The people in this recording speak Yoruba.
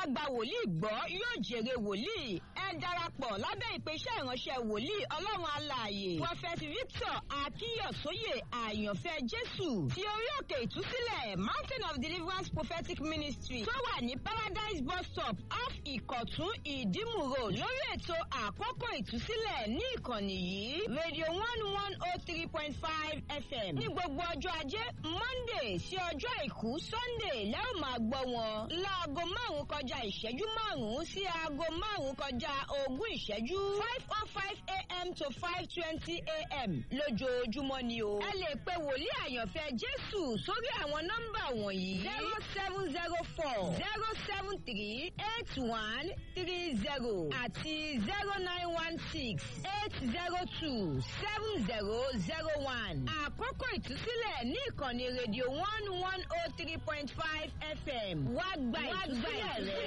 gba wòlíì gbọ́ yóò jèrè wòlíì ẹ darapọ̀ lábẹ́ ìpèsè ìránṣẹ́ wòlíì ọlọ́run alààyè prophet victor akíyọ̀sóyè àyànfẹ́ jésù ti orí òkè ìtúsílẹ̀ mountain of deliverance prophetic ministry tó wà ní paradise bus stop off ìkọ̀tún ìdímù road lórí ètò àkókò ìtúsílẹ̀ ní ìkànnì yìí radio one one oh three point five fm ní gbogbo ọjọ́ ajé monday sí ọjọ́ àìkú sunday lẹ́rù máa gbọ́ wọn láago márùn-ún kọjá ìṣẹ́jú márùn-ún sí aago márùn-ún kọjá ogún ìṣẹ́jú five oh five a.m. to five twenty a.m. lójoojúmọ́ ni o. ẹ lè pe wòlíì àyànfẹ́ jésù sórí àwọn nọ́mbà wọ̀nyí zero seven zero four zero seven three eight one three zero àti zero nine one six eight zero two seven zero zero one. àkókò ìtúsílẹ̀ ní ìkànnì rédíò one one oh three point five fm wá gba ìtúsílẹ̀ rẹ̀.